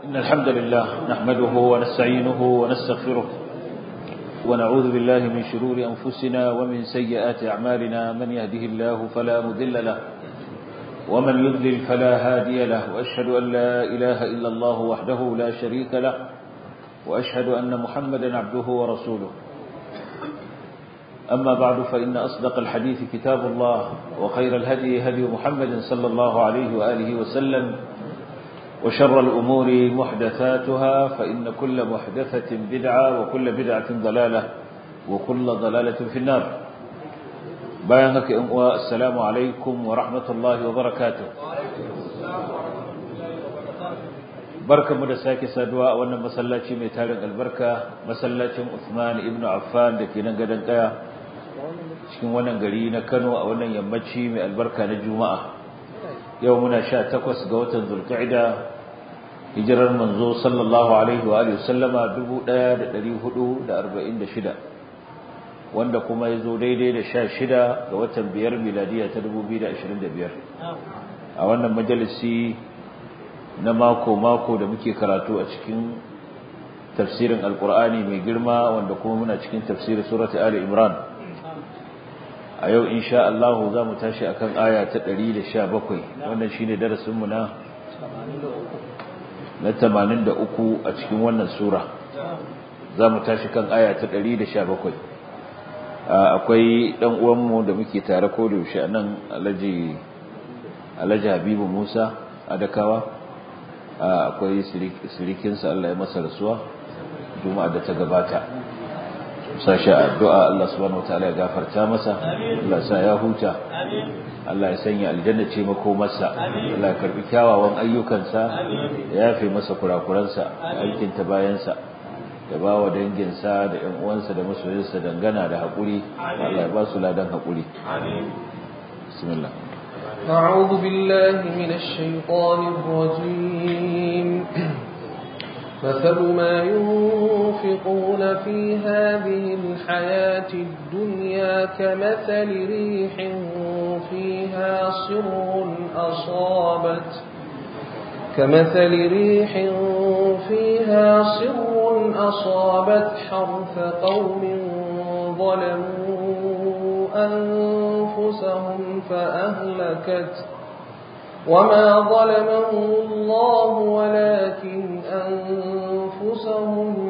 إن الحمد لله نحمده ونستعينه ونستغفره ونعوذ بالله من شرور أنفسنا ومن سيئات أعمالنا من يهده الله فلا مذل له ومن يضلل فلا هادي له وأشهد أن لا إله إلا الله وحده لا شريك له وأشهد أن محمدا عبده ورسوله أما بعد فإن أصدق الحديث كتاب الله وخير الهدي هدي محمد صلى الله عليه وآله وسلم وشر الأمور محدثاتها فإن كل محدثة بدعة وكل بدعة ضلالة وكل ضلالة في النار بيانك السلام عليكم ورحمة الله وبركاته barka mu da sake saduwa a wannan masallaci mai tarin albarka masallacin Uthman ibn Affan da ke nan gadon kaya cikin wannan gari na Kano a wannan yammaci mai albarka na Juma'a yau muna 18 ga watan Zulqa'ida hijirar manzo sallallahu alaihi wa alihi sallama 1446 wanda kuma yazo daidai da 16 ga watan biyar miladiya ta 2025 a wannan majalisi na mako-mako da muke karatu a cikin tafsirin alkur'ani mai girma wanda kuma muna cikin tafsirin surata ali imran a yau insha Allah za mu tashi akan aya ta 117 wannan shine darasinmu na na 83 a cikin wannan sura za mu tashi kan aya ta 117 akwai dan uwanmu da muke tare ko da yaushe anan Alhaji Alhaji Habibu Musa Adakawa akwai sirikinsa Allah ya masa rasuwa juma'a da ta gabata sashi addu'a Allah subhanahu wataala ya gafarta masa Allah sa ya huta Allah ya sanya aljanna ce mako masa Allah ya karbi kyawawan ayyukansa ya yafe masa kurakuransa aikin ta bayansa ya ba wa danginsa da ƴan uwansa da masoyansa dangana da haƙuri Allah ya ba su ladan haƙuri bismillah أعوذ بالله من الشيطان الرجيم مثل ما ينفقون في هذه الحياة الدنيا كمثل ريح فيها صر أصابت كمثل ريح فيها صر أصابت حرث قوم ظلموا أنفسهم فأهلكت وما ظلمهم الله ولكن أنفسهم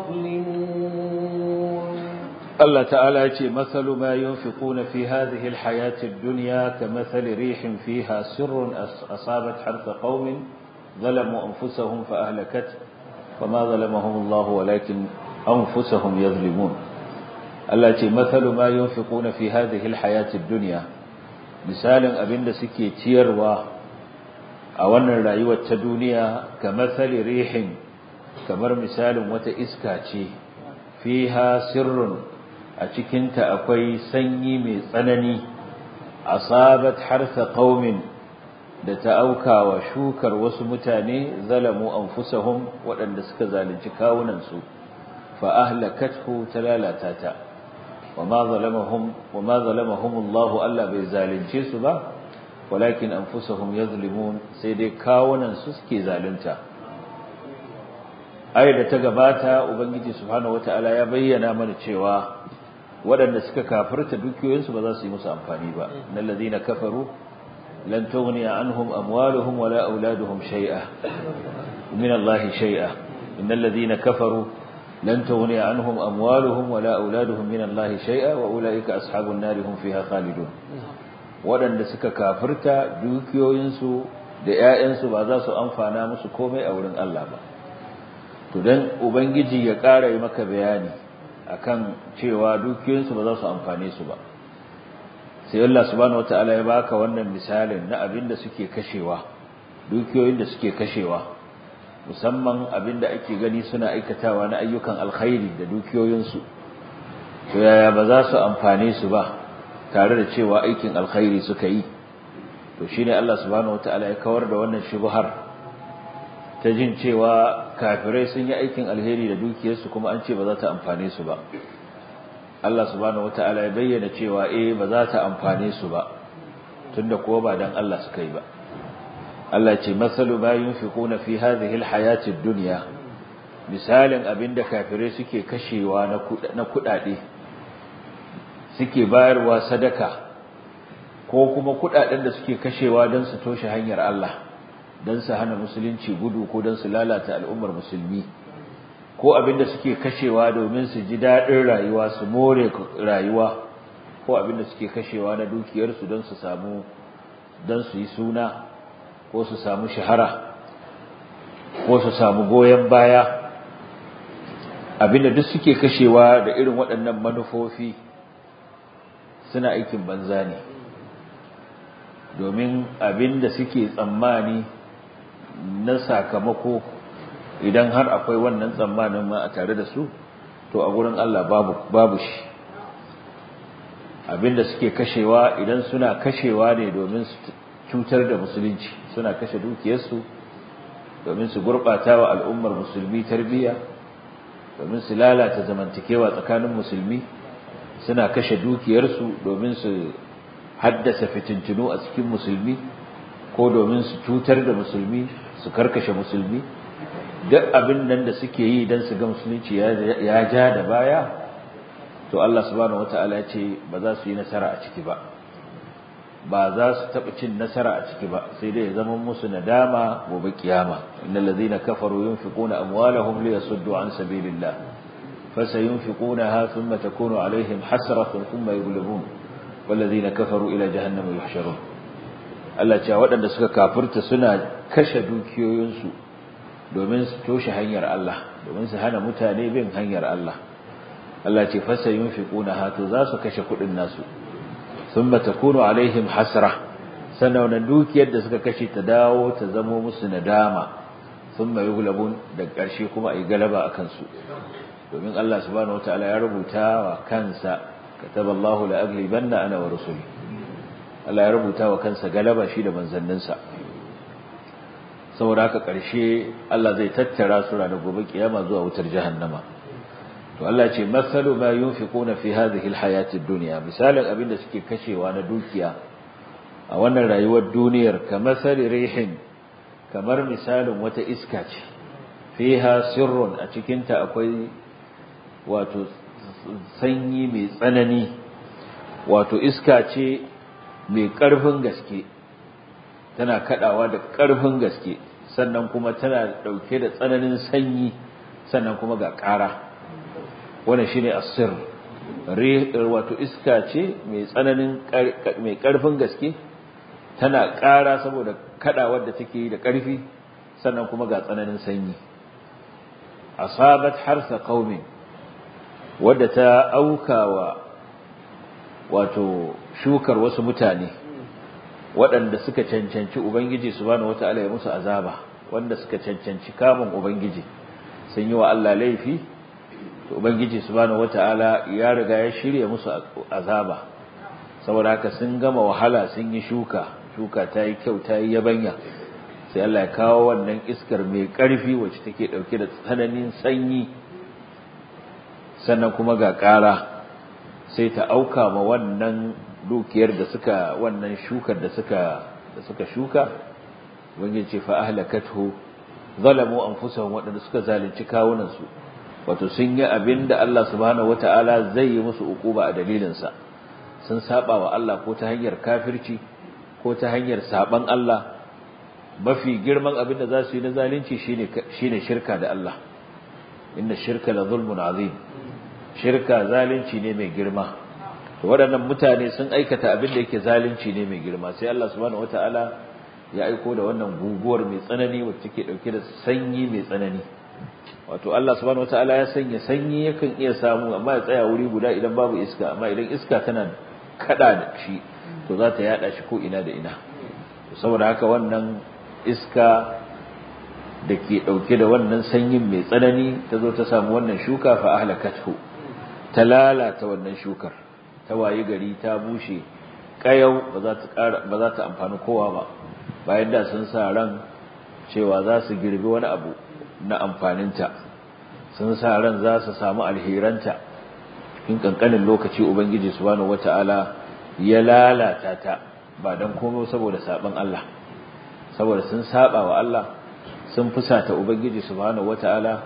يظلمون الله تعالى يقول مثل ما ينفقون في هذه الحياة الدنيا كمثل ريح فيها سر أصابت حرث قوم ظلموا أنفسهم فأهلكت وما ظلمهم الله ولكن أنفسهم يظلمون التي مثل ما ينفقون في هذه الحياة الدنيا مثال أبن سكي تيروا أولا رأيوة الدنيا كمثل ريح كمر مثال وتإسكاتي فيها سر أتكنت أكوي سني من صنني أصابت حرث قوم da ta auka wa shukar wasu mutane zalamu anfusahum waɗanda suka zalunci kawunansu fa ahlakathu talalata ta wama zalamahum wama zalamahum Allah Allah bai zalunce su ba walakin anfusahum yazlimun sai dai kawunan su suke zalunta ayar da ta gabata ubangiji subhanahu wataala ya bayyana mana cewa waɗanda suka kafirta dukiyoyinsu ba za su yi musu amfani ba innal ladina kafaru لن تغني عنهم أموالهم ولا أولادهم شيئا من الله شيئا إن الذين كفروا لن تغني عنهم أموالهم ولا أولادهم من الله شيئا وأولئك أصحاب النار هم فيها خالدون waɗanda suka kafirta dukiyoyinsu da ‘ya'yansu ba za su amfana musu komai a wurin Allah ba. To don Ubangiji ya ƙara yi maka bayani akan cewa dukiyoyinsu ba za su amfane su ba. sai Allah subhanahu wataala ya baka wannan misalin na abin da suke kashewa dukiyoyin da suke kashewa musamman abin da ake gani suna aikatawa na ayyukan alkhairi da dukiyoyinsu to yaya ba za su amfane su ba tare da cewa aikin alkhairi suka yi to shine Allah subhanahu wataala ya kawar da wannan shubhar ta jin cewa kafirai sun yi aikin alheri da dukiyarsu kuma an ce ba za ta amfane su ba Allah subhanahu wataala ya bayyana cewa eh ba za ta amfane su ba tunda kuwa ba dan Allah suka yi ba Allah ce masalu ma yunfiquna fi hadhihi alhayati ad-dunya misalin abinda kafirai suke kashewa na kudade suke bayarwa sadaka ko kuma kudaden da suke kashewa don su toshe hanyar Allah don su hana musulunci gudu ko don su lalata al'ummar musulmi ko abinda suke kashewa domin su ji daɗin rayuwa su more rayuwa ko abinda suke kashewa na dukiyarsu don su samu don su yi suna ko su samu shahara ko su samu goyon baya abinda duk suke kashewa da irin waɗannan manufofi suna aikin banza ne domin abinda suke tsammani na sakamako idan har akwai wannan tsammanin ma a tare da su to a gurin Allah babu babu shi abinda suke kashewa idan suna kashewa ne domin su cutar da musulunci suna kashe dukiyarsu domin su gurbata wa al'ummar musulmi tarbiyya domin su lalata zamantakewa tsakanin musulmi suna kashe dukiyarsu domin su haddasa fitintunu a cikin musulmi ko domin su cutar da musulmi su karkashe musulmi duk abin nan da suke yi don su ga musulunci ya ja da baya to Allah subhanahu wata'ala ya ce ba za su yi nasara a ciki ba ba za su taɓa cin nasara a ciki ba sai dai ya zama musu nadama gobe kiyama innal ladhina kafaru yunfiquna amwalahum liyasuddu an sabilillah fasayunfiqunaha thumma takunu alaihim hasratan thumma yughlabun والذين كفروا إلى جهنم يحشرون Allah cewa waɗanda suka kafirta suna kashe dukiyoyinsu domin su toshe hanyar Allah domin su hana mutane bin hanyar Allah Allah ce fasa yunfiquna hatu za su kashe kuɗin nasu thumma takunu alaihim hasra sannan wannan dukiyar da suka kashe ta dawo ta zamo musu nadama thumma yughlabun da ƙarshe kuma ayi galaba akan su domin Allah subhanahu wataala ya rubuta wa kansa كتب الله لأغلبن أنا ورسلي Allah ya rubuta wa kansa galaba shi da manzanninsa saboda haka ƙarshe Allah zai tattara su ranar gobe kiyama zuwa wutar jahannama to Allah ce masalu ma yunfiquna fi hadhihi alhayati ad-dunya misalan abin da suke kashewa na dukiya a wannan rayuwar duniyar kamar rihin kamar misalin wata iska ce fiha sirrun a cikin ta akwai wato sanyi mai tsanani wato iska ce mai ƙarfin gaske tana kadawa da ƙarfin gaske sannan kuma tana dauke da tsananin sanyi sannan kuma ga ƙara wannan shine asir wato iska ce mai tsananin mai ƙarfin gaske tana ƙara saboda kadawar da take da ƙarfi sannan kuma ga tsananin sanyi asabat harsa qaumin wadda ta aukawa wato shukar wasu mutane waɗanda suka cancanci ubangiji subhanahu wataala ya musu azaba wanda suka cancanci kamun ubangiji sun yi wa Allah laifi to ubangiji subhanahu wataala ya riga ya shirya musu azaba saboda haka sun gama wahala sun yi shuka shuka ta yi kyau ta yi yabanya sai Allah ya kawo wannan iskar mai ƙarfi wacce take ɗauke da tsananin sanyi sannan kuma ga ƙara sai ta auka ma wannan dukiyar da suka wannan shukar da suka da suka shuka wani ce fa ahlakathu zalamu anfusahum wadanda suka zalunci kawunan su wato sun yi abinda Allah subhanahu wataala zai yi musu ukuba a dalilin sa sun saba wa Allah ko ta hanyar kafirci ko ta hanyar saban Allah mafi girman abinda za su yi na zalunci shine shine shirka da Allah inna shirka la zulmun azim shirka zalunci ne mai girma to waɗannan mutane sun aikata abin da yake zalunci ne mai girma sai Allah subhanahu wataala ya aiko da wannan guguwar mai tsanani wacce take dauke da sanyi mai tsanani wato Allah subhanahu wataala ya sanya sanyi yakan iya samu amma ya tsaya wuri guda idan babu iska amma idan iska tana kada da shi to za ta yada shi ko ina da ina saboda haka wannan iska da ke dauke da wannan sanyin mai tsanani ta zo ta samu wannan shuka fa ahlakathu ta lalata wannan shukar ta wayi gari ta bushe kayau ba za ta ƙara ba za ta amfani kowa ba bayan da sun sa ran cewa za su girbi wani abu na amfaninta sun sa ran za su samu alheranta in kankanin lokaci ubangiji subhanahu wata'ala ya lalata ta ba dan komai saboda saban Allah saboda sun saba wa Allah sun fusata ubangiji subhanahu wataala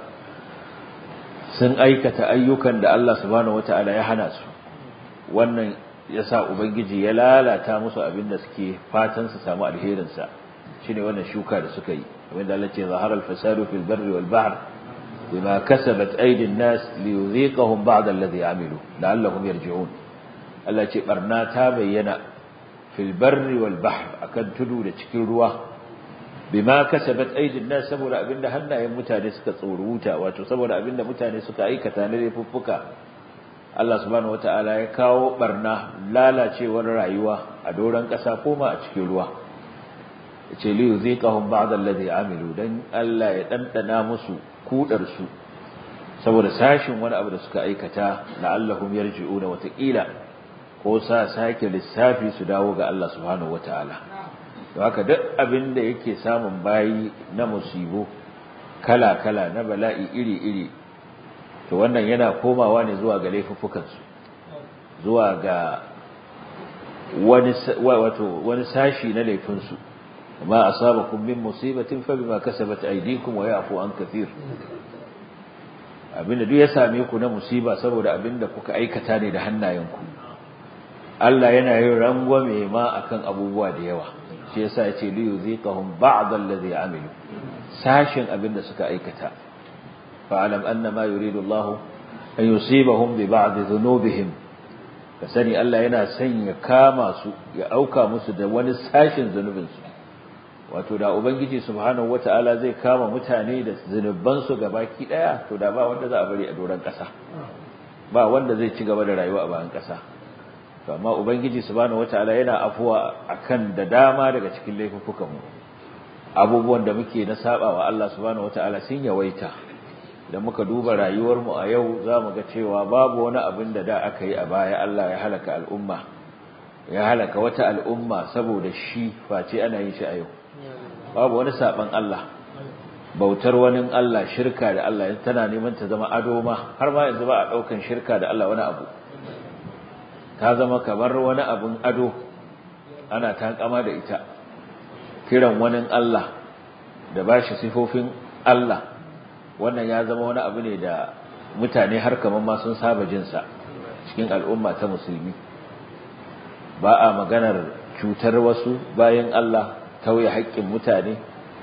sun aikata ayyukan da Allah subhanahu wataala ya hana su wannan yasa ubangiji ya lalata musu abin da suke fatan su samu alherin sa shine wannan shuka da suka yi wanda Allah ce zahara al-fasadu fil barri wal bahr bima kasabat aydin nas liyudhiqahum ba'd alladhi amilu la'allahum yarji'un Allah ce barna ta bayyana fil barri wal bahr akan tudu da cikin ruwa bima kasabat aydin nas saboda abinda hannayen mutane suka tsoruta wato saboda abinda mutane suka aikata na laifuffuka Allah subhanahu wataala ya kawo barna lalacewar rayuwa a doran kasa koma a cikin ruwa yace li yuziqahum ba'd alladhi amilu dan Allah ya dandana musu kudar su saboda sashin wani abu da suka aikata la'allahum yarji'una wataqila ko sa sake lissafi su dawo ga Allah subhanahu wataala don haka duk abin da yake samun bayi na musibo kala-kala na bala'i iri-iri to wannan yana komawa ne zuwa ga laifuffukansu zuwa ga wani wato wani sashi na laifinsu ma asabakum min musibatin fa bima kasabat aydikum wa ya'fu an kathir abinda duk ya same ku na musiba saboda abinda kuka aikata ne da hannayenku Allah yana yin rangwame ma akan abubuwa da yawa shi yasa yace li yuziqahum ba'd alladhi amilu sashin abinda suka aikata fa'alam anna ma yuridu Allah an yusibahum bi ba'd dhunubihim kasani Allah yana son ya kama su ya auka musu da wani sashin zunubin su wato da ubangiji subhanahu wataala zai kama mutane da zunuban su gabaki daya to da ba wanda za a bari a doran kasa ba wanda zai ci gaba da rayuwa a bayan kasa to amma ubangiji subhanahu wataala yana afuwa akan da dama daga cikin laifukan mu abubuwan da muke na sabawa Allah subhanahu wataala sun yawaita idan muka duba rayuwar mu a yau zamu ga cewa babu wani abin da da aka yi a baya Allah ya halaka al'umma ya halaka wata al'umma saboda shi face ana yin shi a yau babu wani saban Allah bautar wani Allah shirka da Allah tana neman ta zama ado ma har ma yanzu ba a daukan shirka da Allah wani abu ta zama kamar wani abun ado ana takama da ita kiran wani Allah da bashi sifofin Allah wannan ya zama wani abu ne da mutane har kamar ma sun saba jin sa cikin al'umma ta musulmi ba a maganar cutar wasu bayan Allah tauye haƙƙin mutane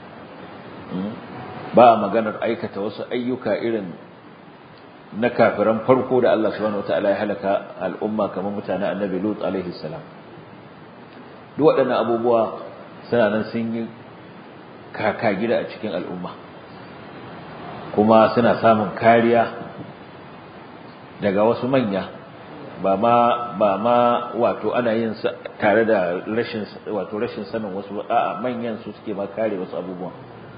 ba a maganar aikata wasu ayyuka irin na kafiran farko da Allah subhanahu wataala ya halaka al'umma kamar mutanen annabi Lut alaihi salam duk waɗannan abubuwa suna nan sun yi kaka gida a cikin al'umma kuma suna samun kariya daga wasu manya ba ma ba ma wato ana yin tare da rashin wato rashin sanin wasu a'a manyan su suke ma kare wasu abubuwan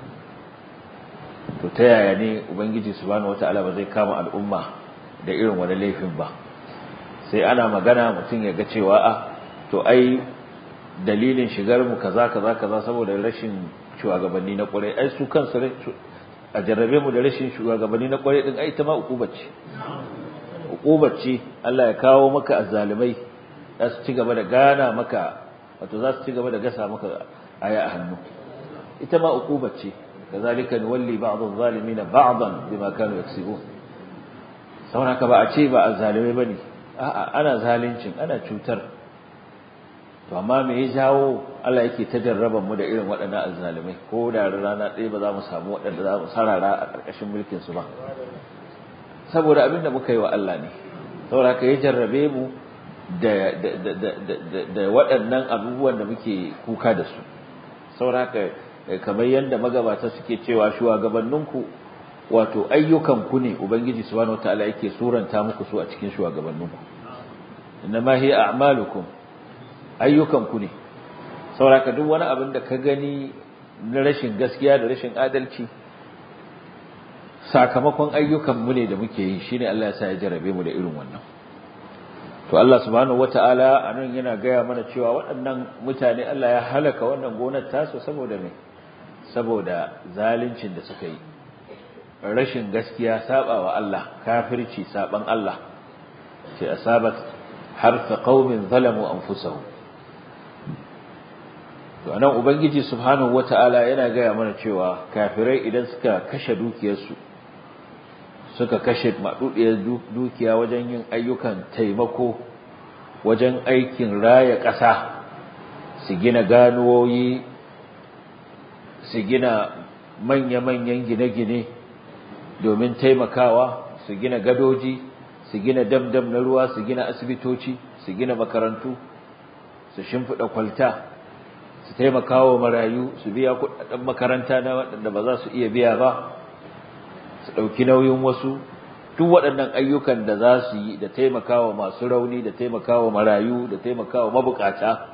to ta yaya ne ubangiji subhanahu wataala ba zai kama al'umma da irin wani laifin ba sai ana magana mutum ya ga cewa a to ai dalilin shigar mu kaza kaza kaza saboda rashin shugabanni na kwarai ai su kansu a jarrabe mu da rashin shugabanni na kwarai din ai ta ma ukubar ce ukubar ce Allah ya kawo maka azzalimai za su ci gaba da gana maka wato za su ci gaba da gasa maka aya a hannu ita ma ukubar ce كذلك نولي بعض الظالمين بعضا بما كانوا يكسبون saboda haka ba a ce ba a zalimai bane a'a ana zalincin ana cutar to amma me ya jawo Allah yake ta jarraban mu da irin waɗannan azzalimai ko da rana ɗaya ba za mu samu waɗanda za mu sarara a ƙarƙashin mulkin su ba saboda abin da muka yi wa Allah ne saboda haka ya jarrabe mu da da waɗannan abubuwan da muke kuka da su saboda haka kamar yadda magabata suke cewa shugabanninku wato ayyukanku ne ubangiji subhanahu wataala yake suranta muku su a cikin shugabanninku inma hiya a'malukum ayyukanku ne sauraka duk wani abin da ka gani na rashin gaskiya da rashin adalci sakamakon ayyukanmu ne da muke yi shine Allah ya sa ya jarabe mu da irin wannan to Allah subhanahu wataala anan yana gaya mana cewa waɗannan mutane Allah ya halaka wannan gonar tasu saboda me saboda zaluncin da suka yi rashin gaskiya sabawa Allah kafirci saban Allah ce asabat harfa qaumin zalamu anfusahum to anan ubangiji subhanahu wataala yana gaya mana cewa kafirai idan suka kashe dukiyarsu suka kashe madudiyar dukiya wajen yin ayyukan taimako wajen aikin raya ƙasa su gina ganuwoyi su gina manya-manyan gine-gine domin taimakawa su gina gadoji su gina dam-dam na ruwa su gina asibitoci su gina makarantu su shimfiɗa kwalta su taimakawa marayu su biya kuɗaɗen makaranta na waɗanda ba za su iya biya ba su ɗauki nauyin wasu duk waɗannan ayyukan da za su yi da taimakawa masu rauni da taimakawa marayu da taimakawa mabukata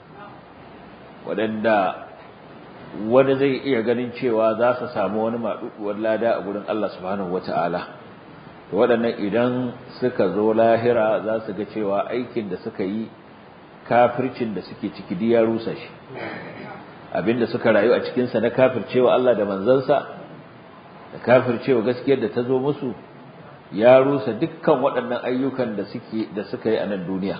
waɗanda wani zai iya ganin cewa za su samu wani maɗuɗuwar lada a gurin Allah subhanahu wata'ala to waɗannan idan suka zo lahira za su ga cewa aikin da suka yi kafircin da suke ciki duk ya rusa shi abinda suka rayu a cikinsa na kafircewa Allah da manzansa da kafircewa gaskiyar da ta zo musu ya rusa dukkan waɗannan ayyukan da suke da suka yi a nan duniya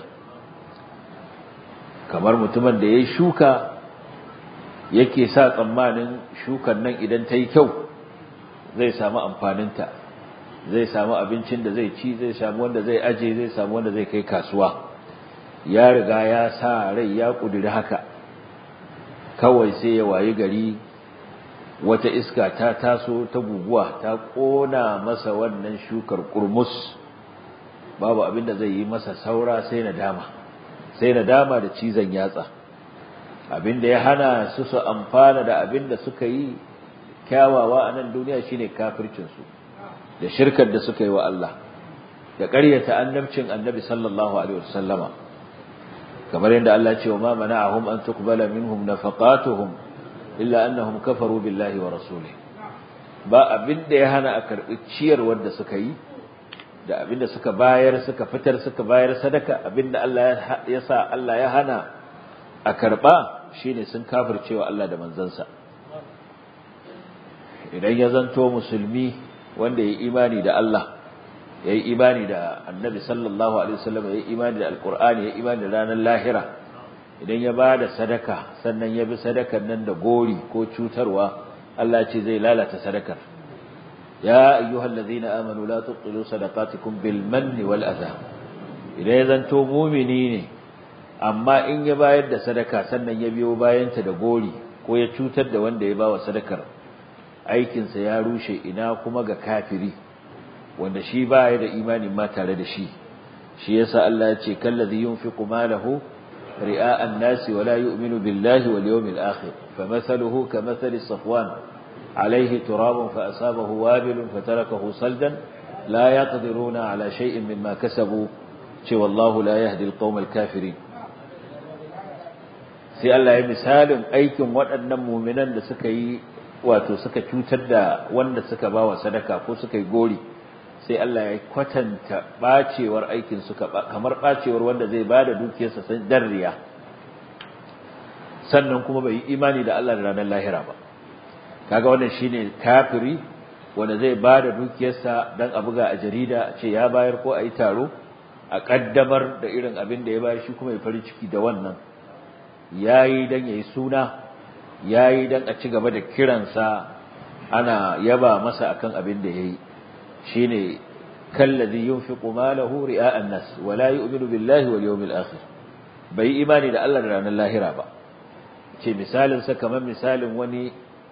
kamar mutumin da ya shuka yake sa tsammanin shukan nan idan ta yi kyau zai samu amfaninta zai samu abincin da zai ci zai samu wanda zai aje zai samu wanda zai kai kasuwa ya riga ya sa rai ya ƙudiri haka kawai sai ya wayi gari wata iska ta taso ta guguwa ta ƙona masa wannan shukar kurmus babu abin da zai yi masa saura sai nadama sai nadama da cizon yatsa abin da ya hana su su amfana da abin da suka yi kyawawa a nan duniya shine kafircinsu da shirkar da suka yi wa Allah da ƙaryata annabcin annabi sallallahu alaihi wasallama kamar yadda Allah ya ce wa ma mana'ahum an tuqbala minhum nafaqatuhum illa annahum kafaru billahi wa rasulihi ba abin da ya hana a karbi ciyar wanda suka yi da abin da suka bayar suka fitar suka bayar sadaka abin da Allah ya sa Allah ya hana a karba shine sun kafircewa Allah da manzansa idan ya zanto musulmi wanda ya imani da Allah ya yi imani da annabi sallallahu alaihi wasallam ya yi imani da alqur'ani ya yi imani da ranar lahira idan ya bada sadaka sannan ya bi sadakan nan da gori ko cutarwa Allah ce zai lalata sadakar ya ayyuhallazina amanu la tubtilu sadaqatikum bil manni wal adha idan ya zanto mumini ne amma in ya bayar da sadaka sannan ya biyo bayanta da gori ko ya cutar da wanda ya bawa sadakar aikinsa ya rushe ina kuma ga kafiri wanda shi baya da imani ma tare da shi shi yasa Allah ya ce kallazi yunfiqu malahu ri'a an-nasi wa la yu'minu billahi wal yawmil akhir famathaluhu kamathali safwan alayhi turabun fa asabahu wabilun fatarakahu saldan la yaqdiruna ala shay'in mimma kasabu ce wallahu la yahdi al-qawma al-kafirin sai Allah ya misalin aikin waɗannan mu'minan da suka yi wato suka cutar da wanda suka bawa sadaka ko suka yi gori sai Allah ya kwatanta bacewar aikin suka kamar bacewar wanda zai bada dukiyarsa sai darriya sannan kuma bai yi imani da Allah da ranar lahira ba kaga wannan shine kafiri wanda zai bada dukiyarsa dan a buga a jarida a ce ya bayar ko a yi taro a kaddamar da irin abin da ya bayar shi kuma ya farin ciki da wannan yayi dan yayi suna yayi dan a ci gaba da kiransa ana yaba masa akan abin da yayi shine kallazi yunfiqu malahu ri'a an-nas wa la yu'minu billahi wal yawmil akhir bai imani da Allah da ranar lahira ba ce misalin sa kamar misalin wani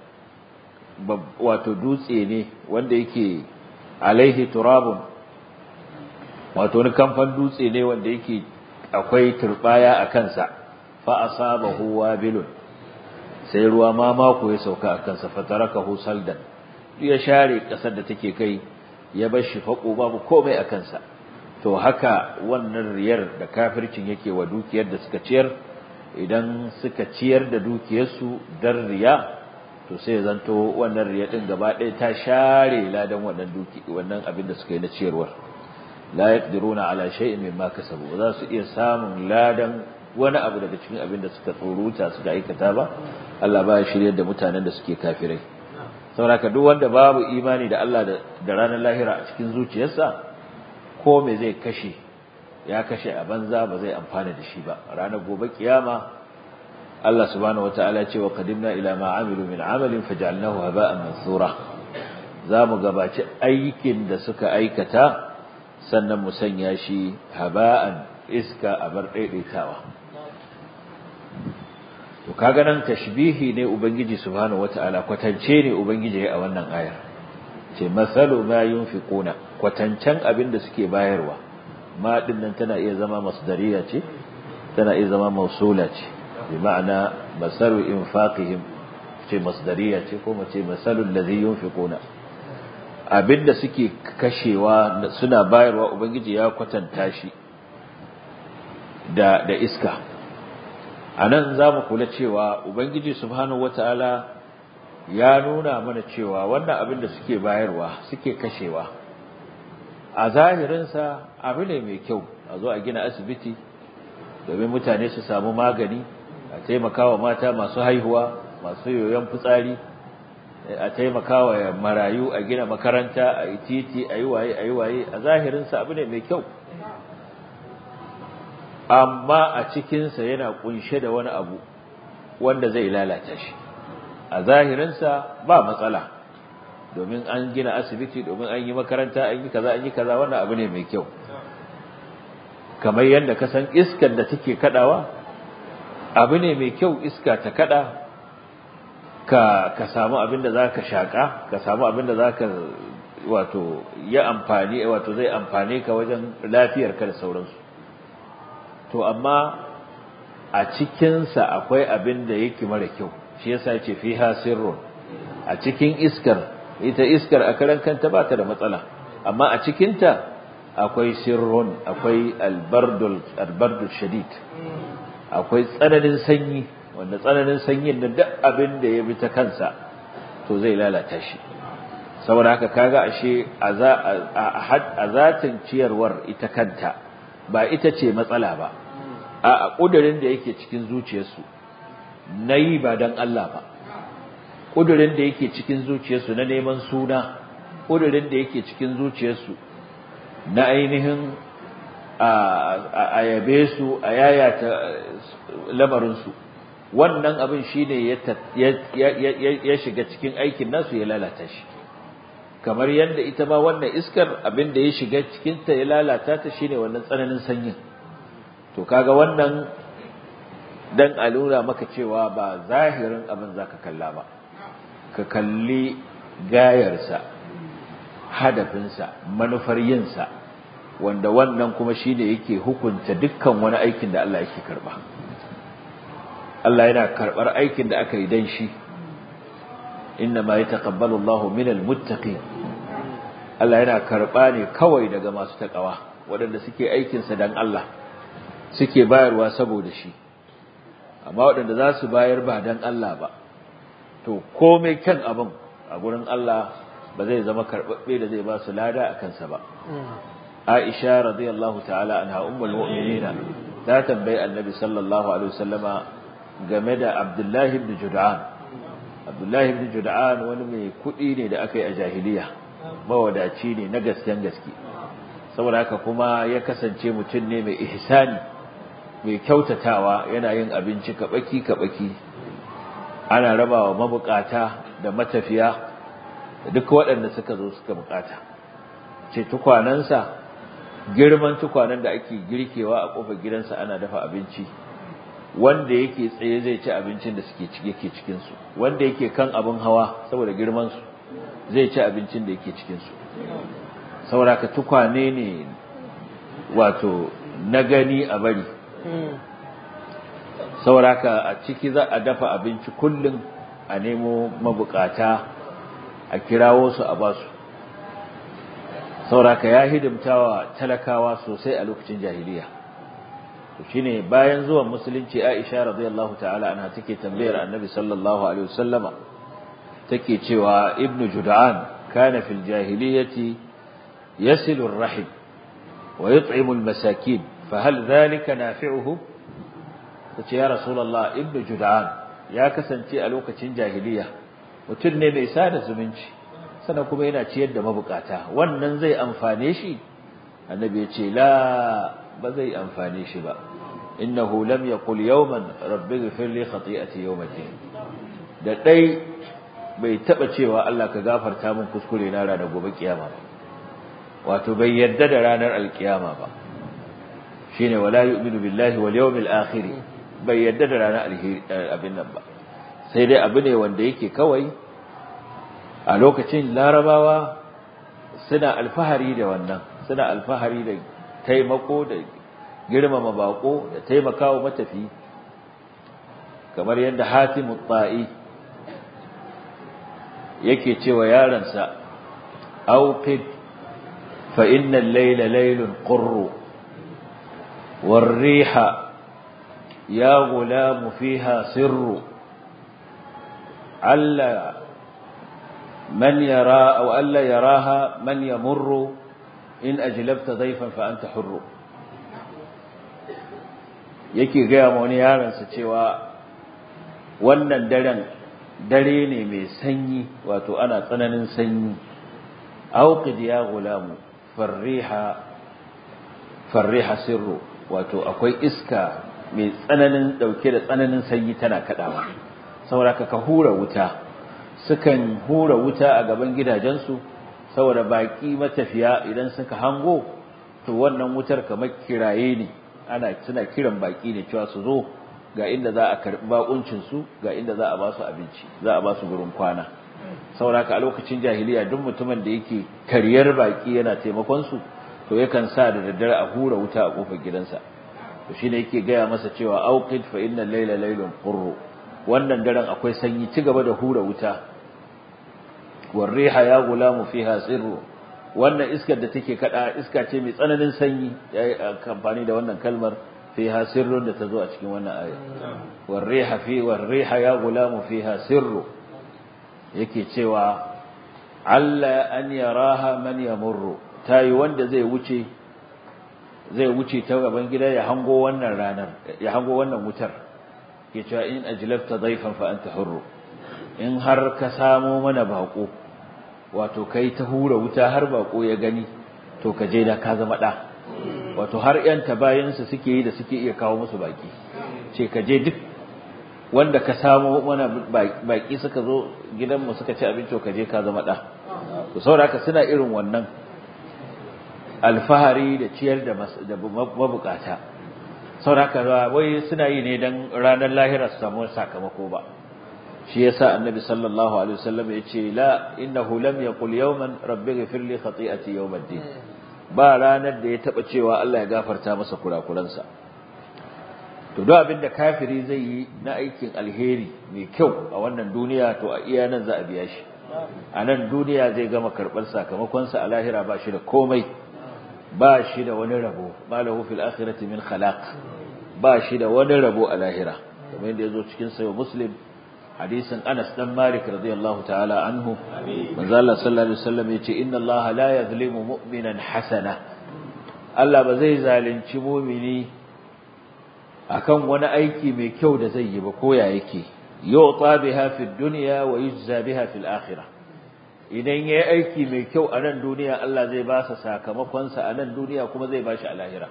wato dutse ne wanda yake alaihi turabun wato wani kamfan dutse ne wanda yake akwai turbaya a kansa fa asabahu wabilun sai ruwa ma mako ya sauka a kansa fatarakahu saldan ya share kasar da take kai ya bar shi fako babu komai a kansa to haka wannan riyar da kafircin yake wa dukiyar da suka ciyar idan suka ciyar da dukiyarsu dan riya to sai zanto wannan riya din gaba ɗaya ta share ladan wannan duki wannan abin da suka yi na ciyarwar la yaqdiruna ala shay'in mimma kasabu ba za su iya samun ladan wani abu daga cikin abin da suka tsoruta suka aikata ba Allah ba ya shiryar da mutanen da suke kafirai saboda duk wanda babu imani da Allah da ranar lahira a cikin zuciyarsa ko me zai kashe ya kashe a banza ba zai amfana da shi ba ranar gobe kiyama Allah subhanahu wataala ya ce wa qadimna ila ma amilu min amalin faj'alnahu haba'an mansura zamu gabaci aikin da suka aikata sannan mu sanya shi haba'an iska a bar daidaitawa to kaga nan tashbihi ne ubangiji subhanahu wataala kwatance ne ubangiji a wannan ayar ce masalu ma yunfiquna kwatancen abin da suke bayarwa ma din nan tana iya zama masdariya ce tana iya zama mausula ce bi ma'ana masalu infaqihim ce masdariya ce ko mace masalul ladhi yunfiquna abin da suke kashewa suna bayarwa ubangiji ya kwatanta shi da da iska anan zamu kula cewa ubangiji subhanahu wataala ya nuna mana cewa wannan abin da suke bayarwa suke kashewa a zahirinsa abu ne mai kyau a zo a gina asibiti domin mutane su samu magani a taimakawa mata masu haihuwa masu yoyon fitsari a taimakawa marayu a gina makaranta a yi titi a yi waye a yi waye a zahirinsa abu ne mai kyau amma a cikinsa yana kunshe da wani abu wanda zai lalata shi a zahirinsa ba matsala domin an gina asibiti domin an yi makaranta an yi kaza an yi kaza wannan abu ne mai kyau kamar yadda ka san iskar da take kadawa abu ne mai kyau iska ta kada ka ka samu abin da zaka shaka ka samu abin da zaka wato ya amfani wato zai amfane ka wajen lafiyar ka da sauransu to amma a cikinsa akwai abin da yake mara kyau shi yasa yace fiha sirrun a cikin iskar ita iskar a karan kanta ba ta da matsala amma a cikinta akwai sirrun akwai albardul albardul shadid akwai tsananin sanyi wanda tsananin sanyin da duk abin da ya bi ta kansa to zai lalata shi saboda haka kaga ashe a zatin ciyarwar ita kanta ba ita ce matsala ba a ƙudurin da yake cikin zuciyarsu na yi ba don Allah ba ƙudurin da yake cikin zuciyarsu na neman suna ƙudurin da yake cikin zuciyarsu na ainihin a yabe su a yayata lamarinsu wannan abin shi ne ya shiga cikin aikin nasu ya lalata shi kamar yadda ita ma wannan iskar abin da ya shiga cikinta ya lalata ta shi ne wannan tsananin sanyin to kaga wannan dan a nuna maka cewa ba zahirin abin zaka kalla ba ka kalli gayarsa hadafinsa manufar yinsa wanda wannan kuma shine yake hukunta dukkan wani aikin da Allah yake karba Allah yana karbar aikin da aka yi dan shi inna ma yataqabbalu Allahu minal muttaqin Allah yana karba ne kawai daga masu takawa waɗanda suke aikinsa dan Allah suke bayarwa saboda shi amma waɗanda za su bayar ba don Allah ba to komai kyan abin a gurin Allah ba zai zama karɓaɓɓe da zai ba su lada a kansa ba Aisha radiyallahu ta'ala anha ummul mu'minina ta tambayi Annabi sallallahu alaihi wasallama game da Abdullah ibn Jud'an Abdullah ibn Jud'an wani mai kuɗi ne da aka yi a jahiliya mawadaci ne na gasken gaske saboda haka kuma ya kasance mutum ne mai ihsani mai kyautatawa yana yin abinci kabaki kabaki ana rabawa mabukata da matafiya da duk waɗanda suka zo suka bukata ce tukwanansa girman tukwanan da ake girkewa a kofar gidansa ana dafa abinci wanda yake tsaye zai ci abincin da suke cike yake cikin su wanda yake kan abin hawa saboda girman su zai ci abincin da yake cikin su saboda ka tukwane ne wato na gani a bari sauraka a ciki za a dafa abinci kullum a nemo mabukata a kirawo su a basu sauraka ya hidimtawa talakawa sosai a lokacin jahiliya to shine bayan zuwan musulunci Aisha radiyallahu ta'ala anha take tambayar Annabi sallallahu alaihi wasallama take cewa Ibn Jud'an kana fil jahiliyati yasilu ar-rahim wa yut'imu al-masakin فهل ذلك نافعه tace ya rasulullah ibnu jud'an ya kasance a lokacin jahiliya mutum ne mai sada zumunci sannan kuma yana ciyar da mabukata wannan zai amfane shi annabi ya ce la ba zai amfane shi ba innahu lam yaqul yawman rabbi ighfir li khati'ati yawmiddin da dai bai taba cewa Allah ka gafarta min kuskure na ranar gobe kiyama ba wato bai yadda da ranar alkiyama ba shine wala yu'minu billahi wal yawmil akhir bai yadda da ranar abin nan ba sai dai abu ne wanda yake kawai a lokacin larabawa suna alfahari da wannan suna alfahari da taimako da girmama bako da taimakawa matafi kamar yadda hatimu ta'i yake cewa yaransa auqid fa inna al-layla laylun qurru war-riha ya gulamu fiha sirru alla man yara aw alla yaraha man yamurru in ajlabta dayfan fa anta hurru yake gaya ma wani yaransa cewa wannan daren dare ne mai sanyi wato ana tsananin sanyi auqid ya gulamu farriha farriha sirru wato akwai iska mai tsananin dauke da tsananin sanyi tana kadawa saboda ka hura wuta sukan hura wuta a gaban gidajensu saboda baki matafiya idan suka hango to wannan wutar kamar kiraye ne ana suna kiran baki ne cewa su zo ga inda za a karbi bakuncin su ga inda za a ba su abinci za a ba su gurin kwana saboda a lokacin jahiliya duk mutumin da yake karyar baki yana taimakon su to yakan sa da daddare a hura wuta a kofar gidansa to shine yake gaya masa cewa auqid fa innal layla laylun qurru wannan daren akwai sanyi ci gaba da hura wuta warriha ya gulamu fiha sirru wannan iskar da take kada iska ce mai tsananin sanyi yayi amfani da wannan kalmar fiha sirrun da tazo a cikin wannan aya warriha fi warriha ya gulamu fiha sirru yake cewa alla an yaraha man yamurru tayi wanda zai wuce zai wuce ta gaban gida ya hango wannan ranar ya hango wannan wutar ke cewa in ajlafta dayfan fa anta hurru in har ka samo mana bako wato kai ta hura wuta har bako ya gani to ka je da ka zama da wato har yan tabayansu suke yi da suke iya kawo musu baki ce ka je duk wanda ka samo mana baki suka zo gidanmu suka ci abinci ka je ka zama da to saboda suna irin wannan alfahari da ciyar da mabukata saboda wai suna yi ne dan ranar lahira su samu sakamako ba shi yasa annabi sallallahu alaihi wasallam yace la innahu lam yaqul yawman rabbi ighfir li khati'ati yawmiddin ba ranar da ya taba cewa Allah ya gafarta masa kurakuransa to duk abin da kafiri zai yi na aikin alheri mai kyau a wannan duniya to a iya nan za a biya shi a nan duniya zai gama karɓar sakamakonsa a lahira ba shi da komai ba shi da wani rabo ma lahu fil akhirati min khalaq ba shi da wani rabo a lahira kamar yadda yazo cikin sayo muslim hadisin Anas dan Malik radiyallahu ta'ala anhu manzo Allah sallallahu alaihi wasallam yace inna Allah la yuzlimu mu'minan hasana Allah ba zai zalunci mu'mini akan wani aiki mai kyau da zai yi ba ko ya yake yu'ta biha fid dunya wa yujza biha fil akhirah idan yayi aiki mai kyau a nan duniya Allah zai ba sa sakamakon sa a nan duniya kuma zai ba shi a lahira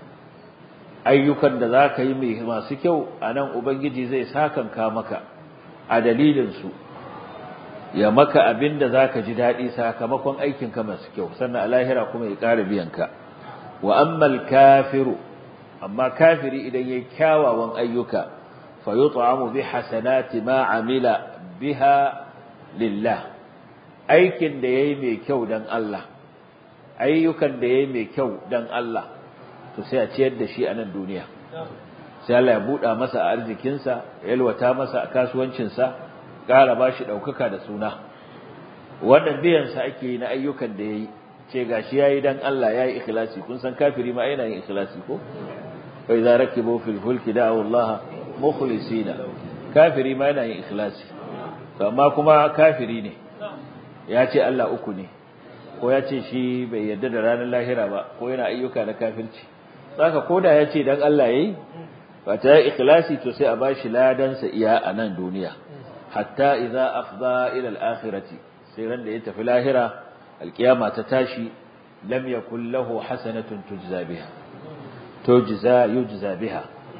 ayyukan da zaka yi mai masu kyau a nan ubangiji zai sakanka maka a dalilin su ya maka abin da zaka ji dadi sakamakon aikin ka masu kyau sannan a lahira kuma ya ƙara biyan ka wa ammal kafiru amma kafiri idan yayi kyawawan ayyuka fa yut'amu bi hasanati ma amila biha lillah aikin da yayi mai kyau dan Allah ayyukan da yayi mai kyau dan Allah to sai a ciyar da shi a nan duniya sai Allah ya buɗa masa a arzikinsa ya yalwata masa a kasuwancinsa ƙara ba shi ɗaukaka da suna wannan biyansa ake yi na ayyukan da ya yi ce ga shi ya yi don Allah ya yi ikhlasi kun san kafiri ma yana yin ikhlasi ko bai za rake bo filfulki da Allah mukhlisina kafiri ma yana yin ikhlasi amma kuma kafiri ne ya ce Allah uku ne ko ya ce shi bai yarda da ranar lahira ba ko yana ayyuka na kafirci saka koda ya ce dan Allah yayi ba ta ikhlasi to sai a bashi ladansa iya a nan duniya hatta idza afda ila al-akhirati sai ran da ya tafi lahira alkiyama ta tashi lam yakul lahu hasanatun tujza biha tujza yujza biha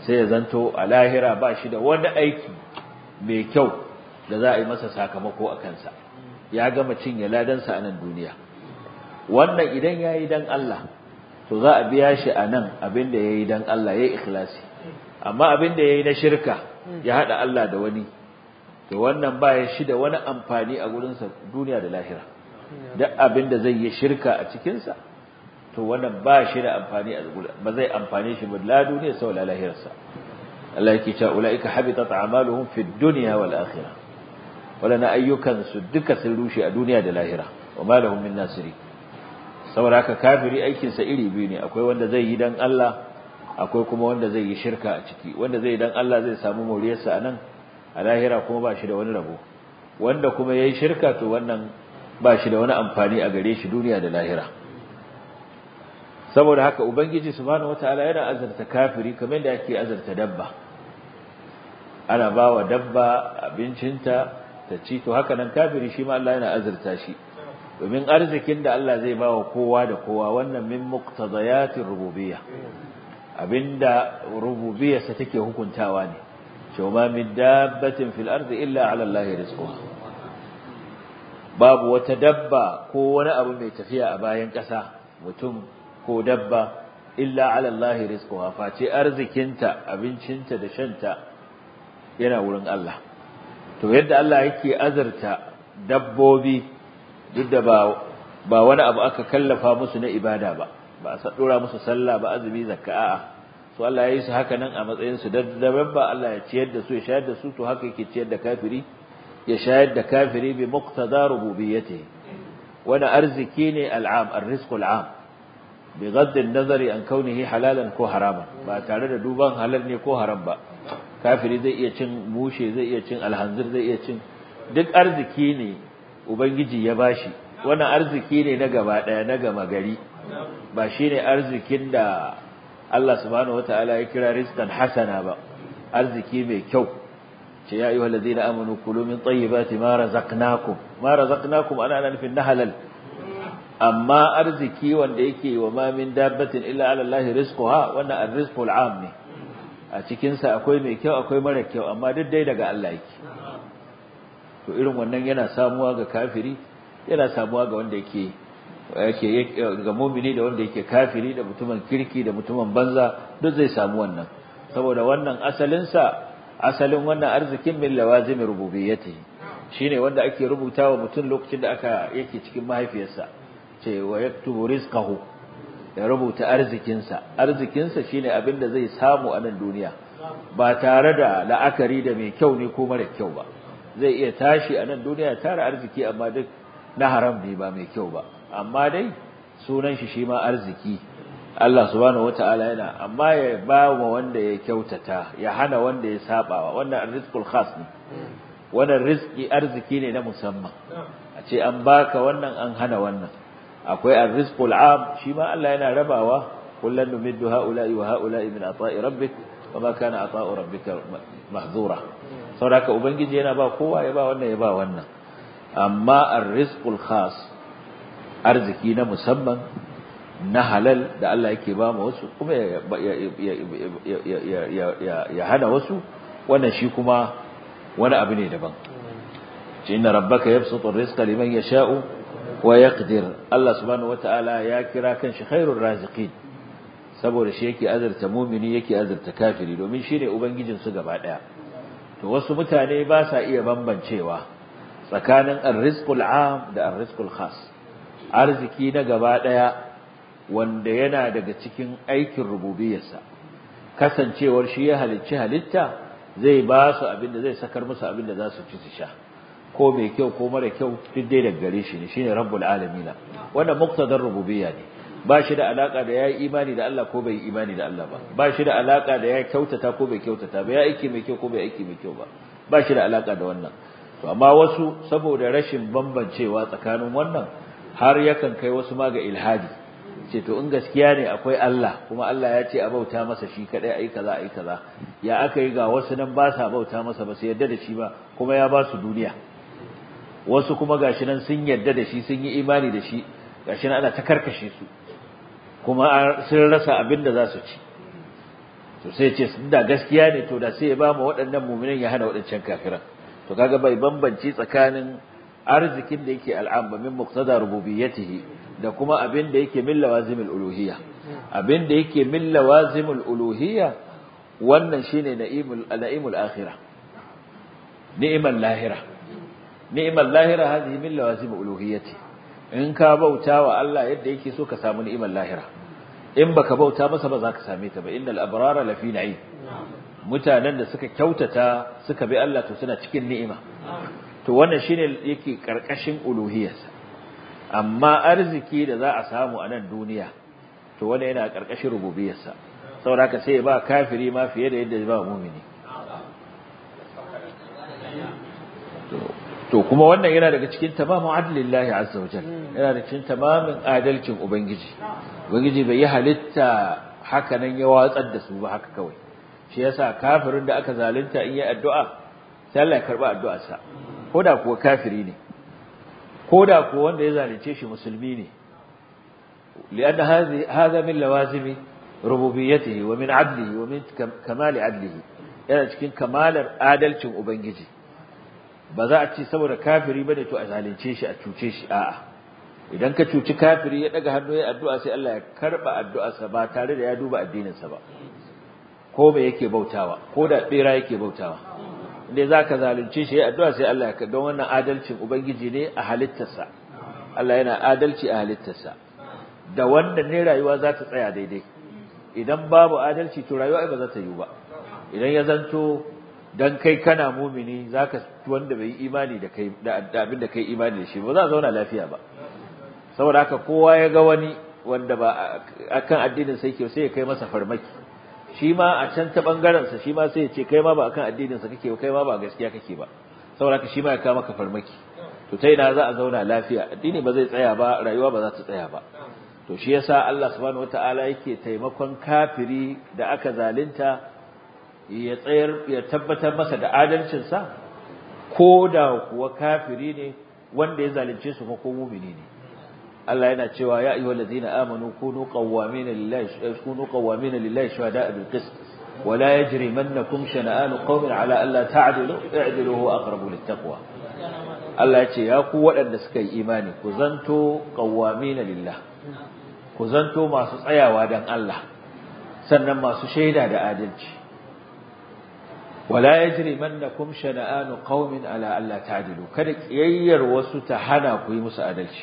sai ya zanto a lahira ba shi da wani aiki mai kyau da za a yi masa sakamako a kansa ya gama cinye ladansa a nan duniya wannan idan ya yi don Allah to za a biya shi a nan abin da ya yi don Allah ya yi ikhlasi amma abin da ya yi na shirka ya haɗa Allah da wani to wannan ba ya shi da wani amfani a gurinsa duniya da lahira duk abin da zai yi shirka a cikinsa to wannan ba shi da amfani a gurin ba zai amfane shi ba la duniya sau la lahirarsa Allah yake cewa ulaika habitat a'maluhum fid dunya wal akhirah wadana ayyukan su duka sun rushe a duniya da lahira wa ma lahum min nasiri saboda haka kafiri aikin sa iri biyu ne akwai wanda zai yi dan Allah akwai kuma wanda zai yi shirka a ciki wanda zai dan Allah zai samu moriyarsa anan a lahira kuma ba shi da wani rabo wanda kuma yayi shirka to wannan ba shi da wani amfani a gare shi duniya da lahira saboda haka ubangiji subhanahu wataala yana azarta kafiri kamar da yake azarta dabba ana bawa dabba abincinta ta ci to haka nan kafiri shi ma Allah yana azarta shi domin arzikin da Allah zai bawa kowa da kowa wannan min muqtadayatir rububiyya abinda rububiyyarsa take hukuntawa ne cewa min dabbatin fil ardi illa ala Allah rizquha babu wata dabba ko wani abu mai tafiya a bayan ƙasa mutum ko dabba illa ala Allah rizquha face arzikinta abincinta da shanta yana wurin Allah to yadda Allah yake azarta dabbobi duk da ba ba wani abu aka kallafa musu na ibada ba ba a dora musu sallah ba azumi zakka a'a so Allah ya yi su haka nan a matsayin su dabba Allah ya ciyar da su ya shayar da su to haka yake ciyar da kafiri ya shayar da kafiri bi muqtada rububiyyatihi wani arziki ne al'am ar-rizq al'am bi gadd an-nazari an kaunihi halalan ko haraman ba tare da duban halal ne ko haram ba kafiri zai iya cin mushe zai iya cin alhanzir zai iya cin duk arziki ne ubangiji ya bashi wannan arziki ne na gaba daya na gama gari ba shine arzikin da Allah subhanahu wataala ya kira rizqan hasana ba arziki mai kyau ce ya ayyuhal ladina amanu kulu min tayyibati ma razaqnakum ma razaqnakum ana ana nufin na halal amma arziki wanda yake wa ma min dabbatin illa ala allahi rizquha wannan arrizqul am ne a cikin sa akwai mai kyau akwai mara kyau amma duk dai daga Allah yake to irin wannan yana samuwa ga kafiri yana samuwa ga wanda yake yake ga mu'mini da wanda yake kafiri da mutumin kirki da mutumin banza duk zai samu wannan saboda wannan asalin sa asalin wannan arzikin min lawazim rububiyyati shine wanda ake rubutawa mutum lokacin da aka yake cikin mahaifiyarsa ce wa yaktubu rizqahu ya rubuta arzikinsa arzikinsa shine abin da zai samu a nan duniya ba tare da la'akari da mai kyau ne ko mara kyau ba zai iya tashi a nan duniya tare arziki amma duk na haram ne ba mai kyau ba amma dai sunan shi shi ma arziki Allah subhanahu wataala yana amma ya ba wa wanda ya kyautata ya hana wanda ya sabawa wannan arrizqul khas ne wannan rizki arziki ne na musamman a ce an baka wannan an hana wannan akwai arrizqul am shi ma Allah yana rabawa kullan numiddu haula'i wa haula'i min ata'i rabbik wa ma kana ata'u rabbika mahzura saboda ubangiji yana ba kowa ya ba wannan ya ba wannan amma arrizqul khas arziki na musamman na halal da Allah yake ba mu wasu kuma ya hana wasu wannan shi kuma wani abu ne daban ce inna rabbaka yabsutu rizqa liman yasha'u wa yaqdir Allah subhanahu wataala ya kira kan shi khairur raziqin saboda shi yake azurta mumini yake azurta kafiri domin shi ne ubangijin su gaba daya to wasu mutane ba sa iya bambancewa tsakanin ar-rizqul 'am da ar-rizqul khas arziki na gaba daya wanda yana daga cikin aikin rububiyarsa kasancewar shi ya halicci halitta zai ba su abin da zai sakar musu abin da za su ci su sha ko mai kyau ko mara kyau duk dai daga gare shi ne shine rabbul alamin wannan muqtadar rububiyya ne ba shi da alaka da yayi imani da Allah ko bai imani da Allah ba ba shi da alaka da ya kyautata ko bai kyautata ba ya aiki mai kyau ko bai aiki mai kyau ba ba shi da alaka da wannan to amma wasu saboda rashin bambancewa tsakanin wannan har yakan kai wasu ma ga ilhadi ce to in gaskiya ne akwai Allah kuma Allah ya ce a bauta masa shi kadai ayi kaza ayi kaza ya aka yi ga wasu nan ba sa bauta masa ba su yarda da shi ba kuma ya ba su duniya wasu kuma gashi nan sun yarda da shi sun yi imani da shi gashi nan ana ta karkashe su kuma sun rasa abin da za su ci to sai ce da gaskiya ne to da sai ya ba mu waɗannan mu'minan ya hana waɗancan kafiran to kaga bai bambanci tsakanin arzikin da yake al'am min muqtada rububiyyatihi da kuma abin da yake min lawazimul uluhiyya abin da yake min lawazimul uluhiyya wannan shine na'imul na'imul akhirah ni'mal lahira ni'mal lahira hadhihi min lawazimul uluhiyyati in ka bauta wa Allah yadda yake so ka samu ni'mal lahira in baka bauta masa ba za ka same ta ba innal abrara lafi na'im mutanen da suka kyautata suka bi Allah to suna cikin ni'ima to wannan shine yake karkashin uluhiyarsa amma arziki da za a samu a nan duniya to wannan yana karkashin rububiyarsa saboda haka sai ba kafiri ma fiye da yadda ba mu'mini to kuma wannan yana daga cikin tamamin adlillahi azza wajal yana daga cikin tamamin adalcin ubangiji ubangiji bai yi halitta haka nan ya watsar da su ba haka kawai shi yasa kafirin da aka zalunta in yi addu'a sai Allah ya karba addu'arsa koda kuwa kafiri ne koda kuwa wanda ya zalunce shi musulmi ne lianna hadhi hadha min lawazimi rububiyyatihi wa min adlihi wa min kamali adlihi yana cikin kamalar adalcin ubangiji ba za a ci saboda kafiri bane to a zalunce shi a cuce shi a'a idan ka cuci kafiri ya daga hannu ya addu'a sai Allah ya karba addu'arsa ba tare da ya duba addininsa ba ko me yake bautawa ko da bera yake bautawa inda zaka zalunce shi ya addu'a sai Allah ya don wannan adalcin ubangiji ne a halittarsa Allah yana adalci a halittarsa da wanda ne rayuwa za ta tsaya daidai idan babu adalci to rayuwa ba za ta yi ba idan ya zanto dan kai kana mumini zaka wanda bai imani da kai da abin da kai imani da shi ba za a zauna lafiya ba saboda haka kowa ya ga wani wanda ba akan addinin sai ke sai ya kai masa farmaki shi ma a can ta bangaren sa shi ma sai ya ce kai ma ba akan addinin sa kake kai ma ba gaskiya kake ba saboda haka shi ma ya kawo maka farmaki to ta ina za a zauna lafiya addini ba zai tsaya ba rayuwa ba za ta tsaya ba to shi yasa Allah subhanahu wataala yake taimakon kafiri da aka zalunta ya tsayar ya tabbatar masa da adalcin sa ko da kuwa kafiri ne wanda ya zalunce su ko mumini ne Allah yana cewa ya ayyuhal ladina amanu kunu qawwamina lillahi kunu qawwamina lillahi shuhada'a bil qist wa la yajrimannakum shana'an qawmin ala alla ta'dilu i'dilu huwa aqrabu lit taqwa Allah ya ce ya ku waɗanda suka yi imani ku zanto qawwamina lillah ku zanto masu tsayawa dan Allah sannan masu shaida da adalci wala yajrimannakum shana'an qaumin ala alla ta'dilu kada kiyayyar wasu ta hana ku yi musu adalci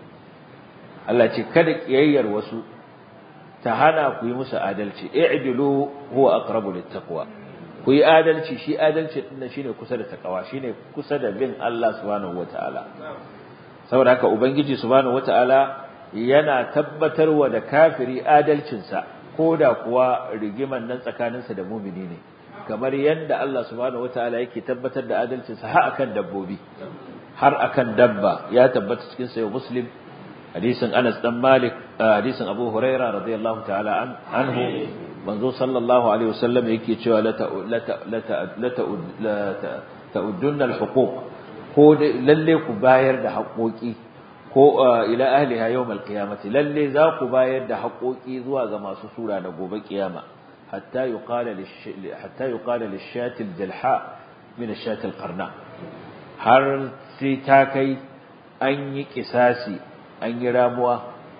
Allah ce kada kiyayyar wasu ta hana ku yi musu adalci i'dilu huwa aqrabu littaqwa ku yi adalci shi adalci din shine kusa da takawa shine kusa da bin Allah subhanahu wataala saboda haka ubangiji subhanahu wataala yana tabbatarwa da kafiri adalcinsa koda kuwa rigiman nan tsakaninsa da mumini ne kamar yadda Allah subhanahu wataala yake tabbatar da adalcinsa har akan dabbobi har akan dabba ya tabbata cikin sayo muslim hadisin Anas dan Malik hadisin Abu Huraira radiyallahu ta'ala anhu manzo sallallahu alaihi wasallam yake cewa la la ta'uddun al-huquq ko lalle ku bayar da haƙoƙi ko ila ahliha yawm al-qiyamati lalle za ku bayar da haƙoƙi zuwa ga masu sura da gobe kiyama hatta yuqala hatta yuqala lish-shati al-jalha min ash-shati al-qarna har sai ta kai an yi kisasi an yi ramuwa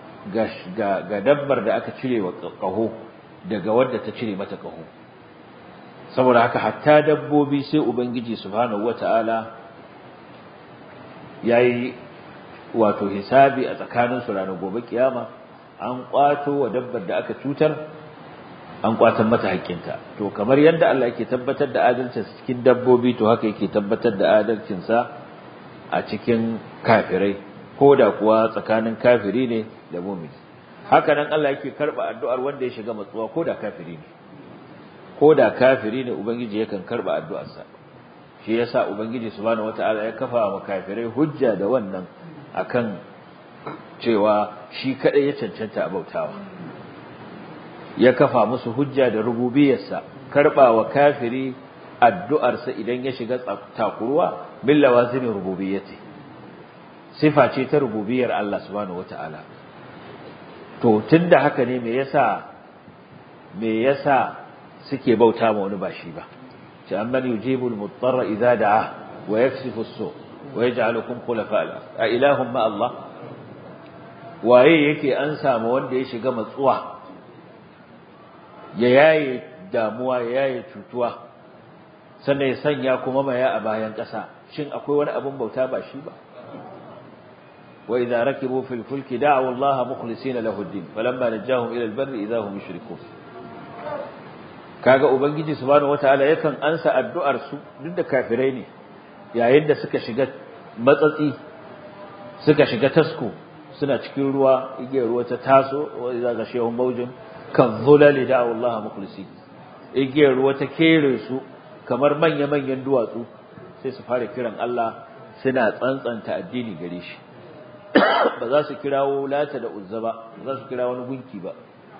ga dabbar da aka cire wa ƙaho daga wadda ta cire mata ƙaho saboda haka hatta dabbobi sai ubangiji subhanahu wata'ala yayi wato hisabi a tsakanin su ranar gobe kiyama an kwato wa dabbar da aka cutar an kwatan mata haƙƙinta to kamar yadda Allah yake tabbatar da adalcinsa cikin dabbobi to haka yake tabbatar da adalcinsa a cikin kafirai ko da kuwa tsakanin kafiri ne da mumini haka nan Allah yake karba addu'ar wanda ya shiga matsuwa ko da kafiri ne ko da kafiri ne ubangiji yakan karba addu'arsa shi yasa ubangiji subhanahu wataala ya kafa wa kafirai hujja da wannan akan cewa shi kadai ya cancanta a bautawa ya kafa musu hujja da rububiyarsa karba wa kafiri addu'arsa idan ya shiga takuruwa bil lawazimi rububiyyati sifa ce ta rububiyar Allah subhanahu wataala to tunda haka ne me yasa me yasa suke bauta ma wani ba shi ba ce amman yujibul mutarra idza da'a wa yaksifu as-su wa yaj'alukum khulafa al a ilahum ma Allah waye yake an samu wanda ya shiga matsuwa ya yaye damuwa ya yaye cutuwa sannan ya sanya kuma maya a bayan ƙasa shin akwai wani abun bauta ba shi ba wa idza rakibu fil fulki da'u Allah mukhlisina lahu ad-din falamma najahum ila al-barri idza hum yushrikun kaga ubangiji subhanahu wataala yakan ansa addu'ar su duk da kafirai ne yayin da suka shiga matsatsi suka shiga tasko suna cikin ruwa igiyar ruwa ta taso wa idza gashiyahum mawjun kan zulali da'u Allah mukhlisin igiyar ruwa ta kere su kamar manya-manyan duwatsu sai su fara kiran Allah suna tsantsanta addini gare shi ba za su kirawo lata da uzza ba ba za su kira wani gunki ba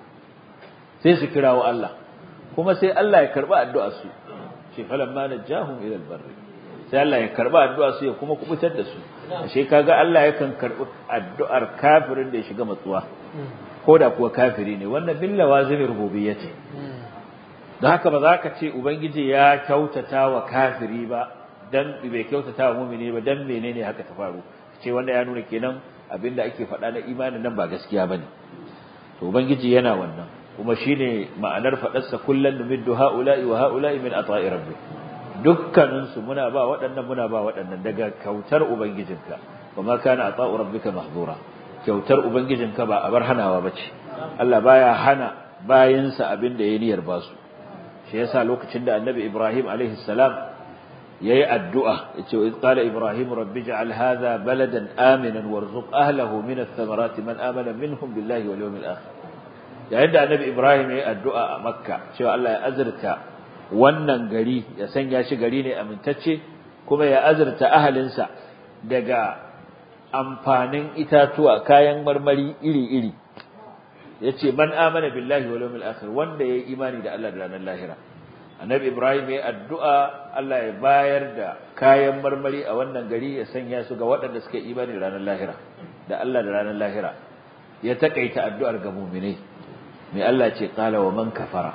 sai su kirawo Allah kuma sai Allah ya karba addu'ar su ce falamma najahum ila albarri sai Allah ya karba addu'ar su ya kuma kubutar da su ashe kaga Allah yakan karbi addu'ar kafirin da ya shiga matsuwa ko da kuwa kafiri ne wannan billa wazimi rububiyyati don haka ba za ka ce ubangiji ya kyautata wa kafiri ba dan bai kyautata wa mumini ba dan menene haka ta faru ce wanda ya nuna kenan abinda ake faɗa na imanin nan ba gaskiya bane to ubangiji yana wannan kuma shine ma'anar faɗarsa kullun numiddu haula'i wa haula'i min ata'i rabbi dukkanin su muna ba waɗannan muna ba waɗannan daga kautar ubangijinka wa ma kana ata'u rabbika mahdura kyautar ubangijinka ba abar hanawa bace Allah baya hana bayinsa abinda ya niyyar basu shi yasa lokacin da annabi Ibrahim alaihi salam yayi addu'a yace wa qala Ibrahim rabbi ij'al hadha baladan aminan warzuq ahlihi min ath-thamarati man amana minhum billahi wal yawmil akhir yayin da annabi Ibrahim yayi addu'a a Makka cewa Allah ya azurta wannan gari ya sanya shi gari ne amintacce kuma ya azurta ahalinsa daga amfanin itatuwa kayan marmari iri-iri yace man amana billahi wal yawmil akhir wanda yayi imani da Allah da ranar lahira annabi ibrahim yayi addu'a Allah ya bayar da kayan marmari a wannan gari ya sanya su ga waɗanda suka imani da ranar lahira da Allah da ranar lahira ya takaita addu'ar ga mu'minai mai Allah ce qala wa man kafara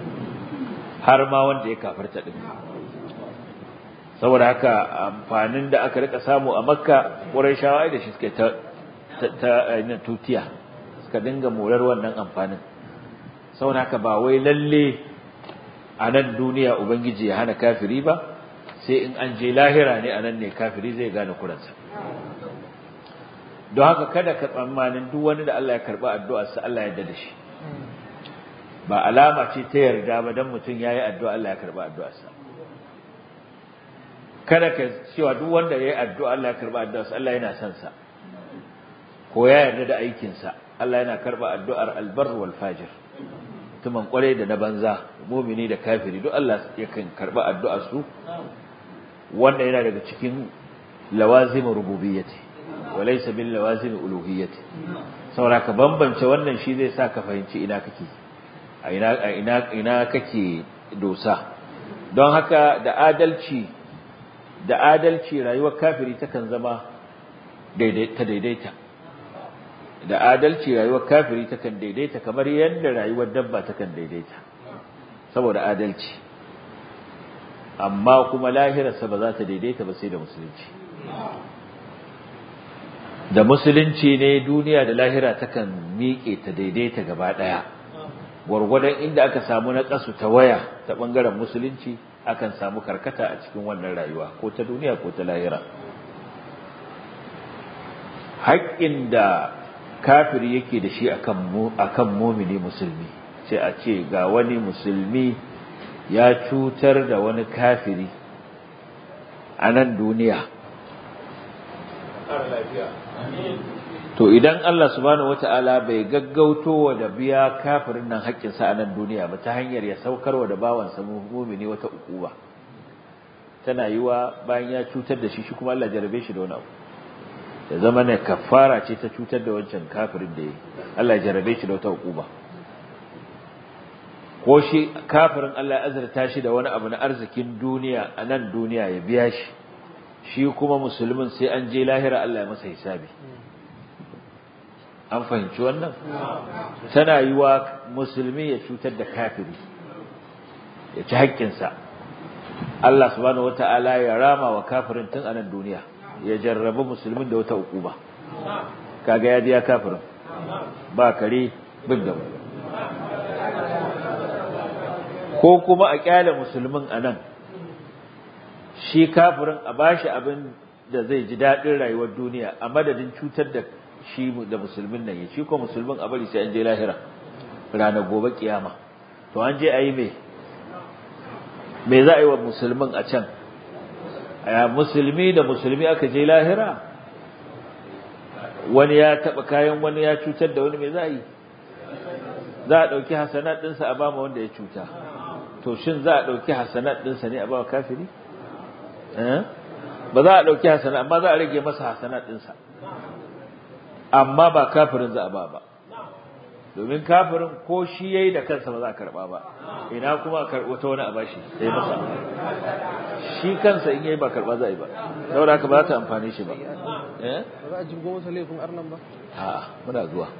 har ma wanda ya kafarta din saboda haka amfanin da aka rika samu a makka qurayshawa da shi suka ta ta tutiya suka dinga morar wannan amfanin saboda haka ba wai lalle a nan duniya ubangiji ya hana kafiri ba sai in an je lahira ne a nan ne kafiri zai gane kuransa don haka kada ka tsammanin duk wani da Allah ya karba addu'arsa Allah ya yarda da shi ba alama ce ta yarda ba dan mutum yayi addu'a Allah ya karba addu'arsa kada ka cewa duk wanda yayi addu'a Allah ya karba addu'arsa Allah yana son sa ko ya yarda da aikinsa Allah yana karba addu'ar albar wal fajir tuman kwarai da na banza mumini da kafiri duk Allah yakan karba addu'ar su wanda yana daga cikin lawazim rububiyyati wa laysa bil lawazim uluhiyyati saboda ka bambance wannan shi zai sa ka fahimci ina kake a ina ina ina kake dosa don haka da adalci da adalci rayuwar kafiri takan zama daidaita daidaita da adalci rayuwar kafiri takan daidaita kamar yadda rayuwar dabba takan daidaita saboda adalci amma kuma lahirarsa ba za ta daidaita ba sai da musulunci da musulunci ne duniya da lahira takan miƙe ta daidaita gaba ɗaya gwargwadon inda aka samu na ƙasu ta waya ta ɓangaren musulunci akan samu karkata a cikin wannan rayuwa ko ta duniya ko ta lahira haƙƙin da kafiri yake da shi akan mumini musulmi sai a ce ga wani musulmi ya cutar da wani kafiri a nan duniya to idan Allah subhanahu wata'ala bai gaggauto wa da biya kafirin nan haƙƙinsa a nan duniya ba ta hanyar ya saukarwa da bawansa mumini wata ukuba tana yiwa bayan ya cutar da shi shi kuma Allah jarabe shi da wani abu ya zama ne kafara ce ta cutar da wancan kafirin da ya Allah ya jarabe shi da wata hukuma ko shi kafirin Allah ya azurta shi da wani abu na arzikin duniya a nan duniya ya biya shi shi kuma musulmin sai an je lahira Allah ya masa hisabi an fahimci wannan tana yi wa musulmi ya cutar da kafiri ya ci haƙƙinsa Allah subhanahu wata'ala ya rama wa kafirin tun a nan duniya ya jarrabi musulmin da wata ukuba kaga ya biya kafirin ba kare bin gaba ko kuma a kyale musulmin a nan shi kafirin a bashi abin da zai ji daɗin rayuwar duniya a madadin cutar da shi da musulmin nan ya shi ko musulmin a bari sai an je lahira ranar gobe kiyama to an je a yi mai me za a yi wa musulmin a can a musulmi da musulmi aka je lahira wani ya taɓa kayan wani ya cutar da wani me za a yi za a ɗauki hasanat ɗinsa a bama wanda ya cuta to shin za a ɗauki hasanat ɗinsa ne a ba kafiri ba za a ɗauki hasanat amma za a rage masa hasanat ɗinsa amma ba kafirin za a ba ba domin kafirin ko shi ya yi da kansa ba za a karɓa ba ina kuma a karɓo ta wani a bashi sai masa shi kansa in yayi ba karɓa za a yi ba saboda haka ba za ta amfani shi ba ba za a jibgo masa laifin arnan ba a'a muna zuwa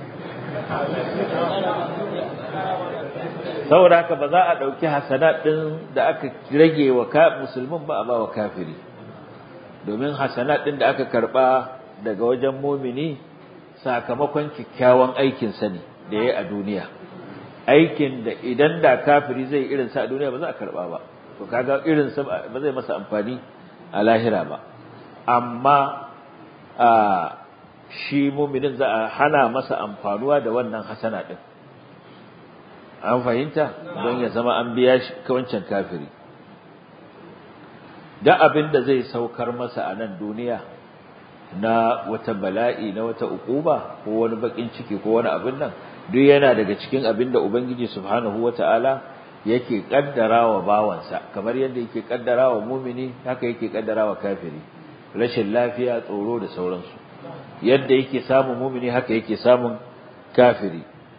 saboda haka ba za a ɗauki hasanat ɗin da aka rage wa musulmin ba a ba wa kafiri domin hasanat ɗin da aka karɓa daga wajen mumini sakamakon kyakkyawan aikinsa ne da ya yi a duniya aikin da idan da kafiri zai irin sa a duniya ba za a karɓa ba to kaga irin sa ba zai masa amfani a lahira ba amma a shi muminin za a hana masa amfanuwa da wannan hasana ɗin an fahimta don ya zama an biya shi wancan kafiri da abin da zai saukar masa a nan duniya na wata bala'i na wata ukuba ko wani bakin ciki ko wani abin nan duk yana daga cikin abin da ubangiji subhanahu wata'ala yake kaddarawa bawansa kamar yadda yake kaddarawa mumini haka yake kaddarawa kafiri rashin lafiya tsoro da sauransu yadda yake samun mumini haka yake samun kafiri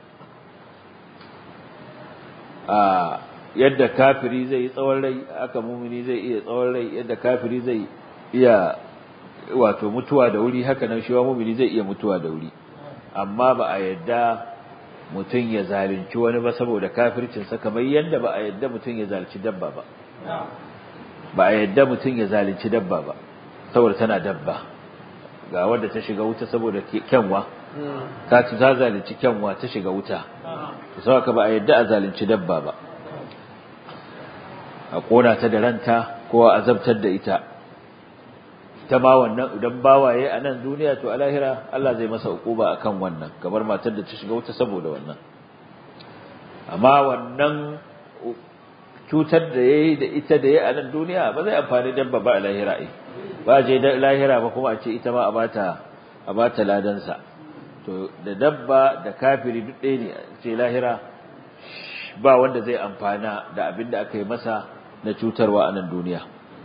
a yadda kafiri zai yi tsawon rai haka mumini zai iya tsawon rai yadda kafiri zai iya wato mutuwa da wuri haka nan shiwa mumini zai iya mutuwa da wuri amma ba a yadda mutum ya zalunci wani ba saboda kafircinsa kamar yadda ba a yadda mutum ya zalunci dabba ba ba a yadda mutum ya zalunci dabba ba saboda tana dabba ga wadda ta shiga wuta saboda kyanwa ta ci ta zalunci kyanwa ta shiga wuta to saboda ba a yadda a zalunci dabba ba a kona ta da ranta ko a azabtar da ita ta ma wannan idan bawaye a nan duniya to a lahira Allah zai masa ukuba akan wannan kamar matar da ta shiga wuta saboda wannan amma wannan cutar da yayi da ita da yayi a nan duniya ba zai amfani dabba ba a lahira ai ba je da lahira ba kuma a ce ita ma a bata a bata ladan sa to da dabba da kafiri duk ɗaya ne ce lahira ba wanda zai amfana da abin da aka yi masa na cutarwa a nan duniya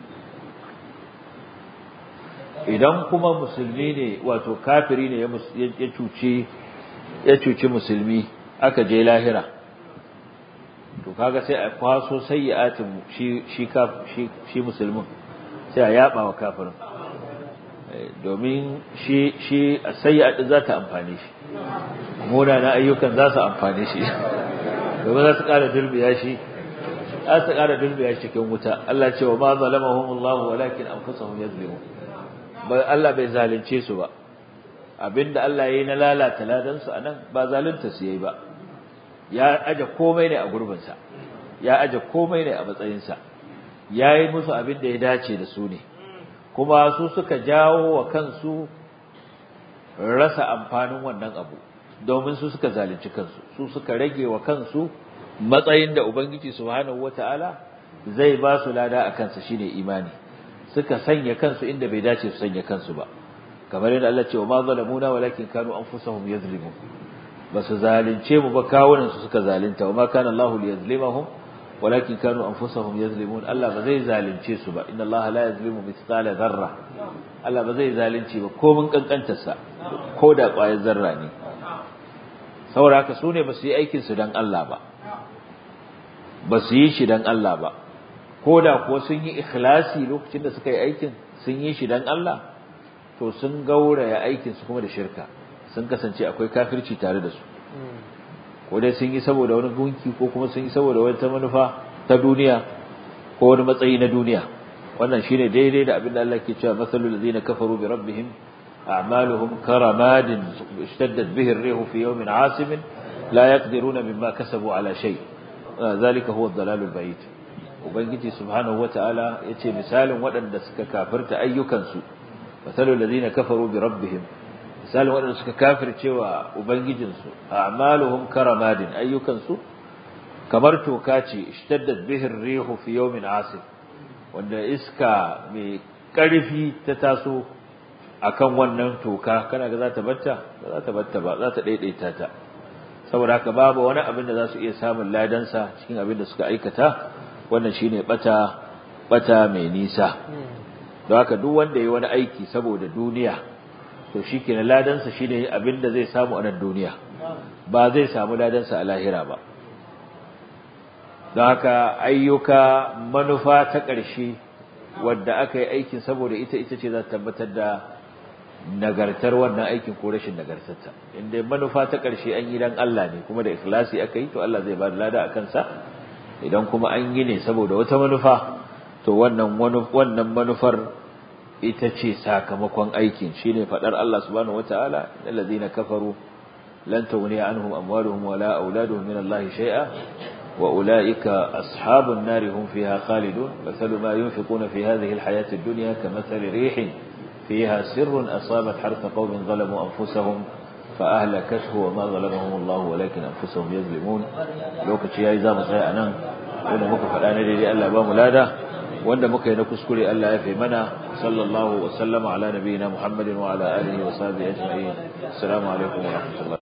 idan kuma musulmi ne wato kafiri ne ya cuci ya cuci musulmi aka je lahira to kaga sai a kwaso sayyi'atin shi shi shi shi musulmin sai a yaba wa kafirin domin shi shi sayyi'at za ta amfane shi na ayyukan za su amfane shi domin za su ƙara dulbiya shi za su ƙara dulbiya shi cikin wuta Allah ce wa ma zalamahumullahu walakin anfusahum yazlimun Allah bai zalunce su ba abinda Allah yayi na lalata ladan su anan ba zalunta su yayi ba ya aje komai ne a gurbin sa ya aje komai ne a matsayin sa yayi musu abinda ya dace da su ne kuma su suka jawo wa kansu rasa amfanin wannan abu domin su suka zalunci kansu su suka rage wa kansu matsayin da ubangiji subhanahu wataala zai ba su lada a kansa shine imani suka sanya kansu inda bai dace su sanya kansu ba kamar yadda Allah ce wa ma zalamuna walakin kanu anfusahum yazlimun basu zalunce mu ba kawunan su suka zalunta wa ma kana Allahu liyazlimahum walakin kanu anfusahum yazlimun Allah ba zai zalunce su ba inna Allah la yazlimu mithqala dharra Allah ba zai zalunci ba ko mun kankantar sa ko da ƙwayar zarra ne saboda haka su ne ba su yi aikin su dan Allah ba ba su yi shi dan Allah ba ko da kuwa sun yi ikhlasi lokacin da suka yi aikin sun yi shi dan Allah to sun gauraya aikin su kuma da shirka sun kasance akwai kafirci tare da su ko dai sun yi saboda wani gunki ko kuma sun yi saboda wata manufa ta duniya ko wani matsayi na duniya wannan shine daidai da abin da Allah ke cewa masalul ladina kafaru bi rabbihim a'maluhum karamadin ishtaddat bihi ar-rihu fi yawmin 'asif la yaqdiruna mimma kasabu ala shay zalika huwa ad-dalalul ba'id ubangiji subhanahu wataala yace misalin waɗanda suka kafirta ayyukansu masalul ladina kafaru bi rabbihim misalin waɗanda suka kafircewa ubangijinsu a'maluhum karamadin ayyukansu kamar toka ce ishtaddat bihi ar-rihu fi yawmin 'asif wanda iska mai ƙarfi ta taso akan wannan toka kana ga za ta batta ba za ta batta ba za ta daidaita ta saboda haka babu wani abin da za su iya samun ladansa cikin abin da suka aikata wannan shine bata bata mai nisa don haka duk wanda yayi wani aiki saboda duniya to shikenan ladansa shine abin da zai samu a nan duniya ba zai samu ladansa a lahira ba don haka ayyuka manufa ta ƙarshe wadda aka yi aikin saboda ita ita ce za ta tabbatar da nagartar wannan aikin ko rashin nagartarta inda manufa ta ƙarshe an yi dan Allah ne kuma da ikhlasi aka yi to Allah zai ba da lada a kansa idan kuma an yi ne saboda wata manufa to wannan wannan manufar ita ce sakamakon aikin shine fadar Allah subhanahu wataala allazina kafaru lan tughniya anhum amwaluhum wala auladuhum min Allah shay'a وأولئك أصحاب النار هم فيها خالدون مثل ما ينفقون في هذه الحياة الدنيا كمثل ريح فيها سر أصابت حرث قوم ظلموا أنفسهم فأهلكته وما ظلمهم الله ولكن أنفسهم يظلمون لو كتشي إذا مصير أنا وأنا مكفى الآن لي ألا أبا ملادا وأن مكي نكسكري ألا يفي منا صلى الله وسلم على نبينا محمد وعلى آله وصحبه أجمعين السلام عليكم ورحمة الله